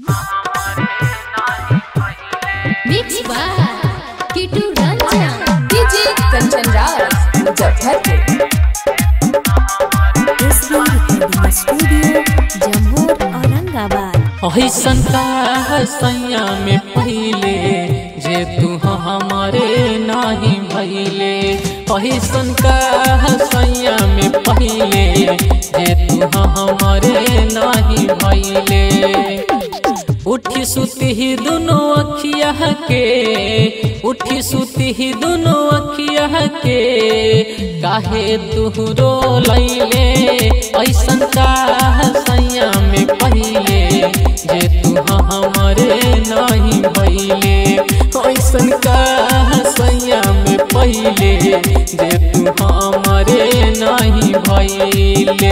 Mix by Kitu Ranjan. DJ Kanchan Raj. Muzaffarpur. SB recording studio Jammu Aurangabad अहिसन का हसैया में पहले जे तू हमारे नाही भैले अहिसन का हसैया में पहले जे तू हमारे नाही भैले उठी सुती ही दोनों अखिया के उठी सुती ही दोनों अखिया के काहे तू रो लैले ऐसन का हसैया में पहले जे तू हमारे नहीं भैले ऐसन का हसैया में पहले जे तू हमारे नहीं भैले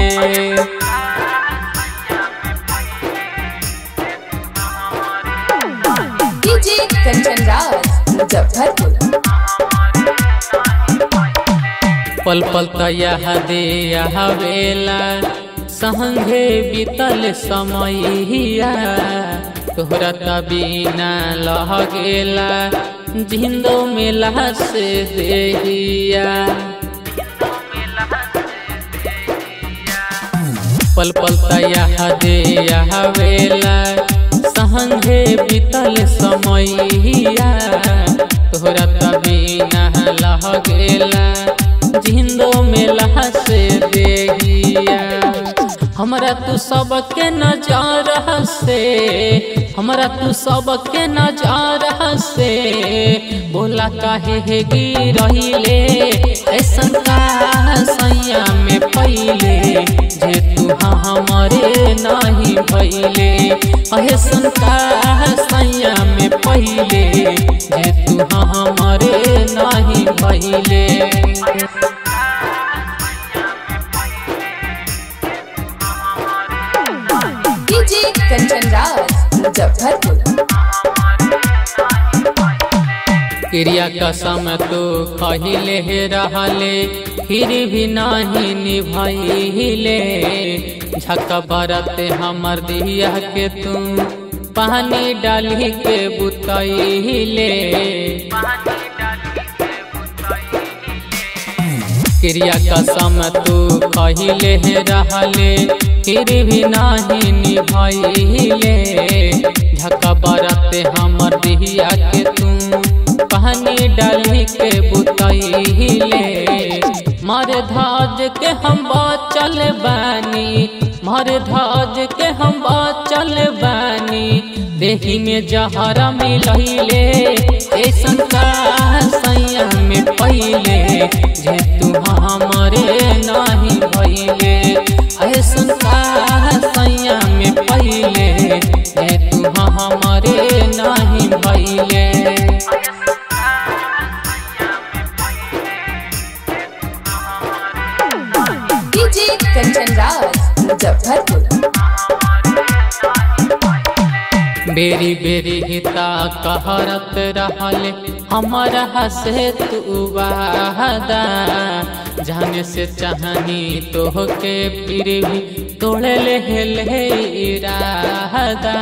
DJ Kanchan Raj. Muzaffarpur. पल पल तयह दे वेला संगे बीतल समैया तोहरा तबीना लह गेला जिंदो में से देहिया पल पल तयह दे वेला संगे बीतल समैया तोहरा तबीना लह गेला जिंदो में से देहिया हमरा तू सबके नजार से हमरा तू सबके नजार से बोला काहे हे गिरहिले ऐसन का सैया में पहले जे तू हमारे नहीं भैले ऐसन का सैया में पहले जे तू हमारे नहीं भैले DJ Kanchan Raj. Muzaffarpur. क्रिया कसम तो कहिले रहले फिर भी नहीं निभैले झक बरत हमर दिया के तू पानी डाली के बुतैले क्रिया कसम तू कहिले रहले फिर भी नहीं निभैले झक बरत हमर दिया के तू पानी डाली के बुतैले मर धाज के हम चल बानी मर धाज के हम चल बानी देही में जहरा मिलैले ऐसन का सैया में पहले जे तू हमारे नहीं भैले ऐसन का सैया में पहले जे तू हमारे नहीं भैले DJ Kanchan Raj. Muzaffarpur. बेरी बेरी हिता कहरत रहले हमारा हसे तू वादा जाने से चाहनी तोहके फिर भी तोड़े ले ले इरादा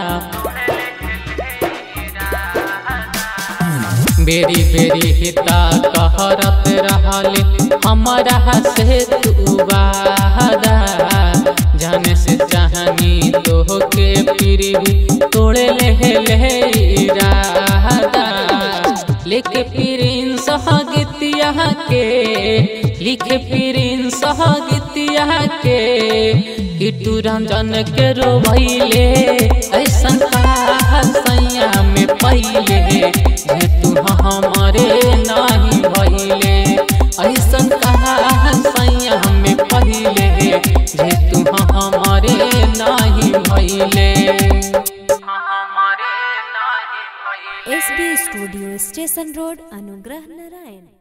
बेरी बेरी हिता कहरत रहले हमारा हसे तू वादा जाने से चाहनी तोहके फिर भी तोड़े ले ले इरादा लिखे फिरिन सहगतिया के लिखे फिरिन सहगतिया के किटू रंजन के रोवैले ऐसन का सैया में पहले जे तू हमारे नहीं भैले ऐसन का सैया में पहले जे तू हमारे नहीं भैले एसबी स्टूडियो स्टेशन रोड अनुग्रह नारायण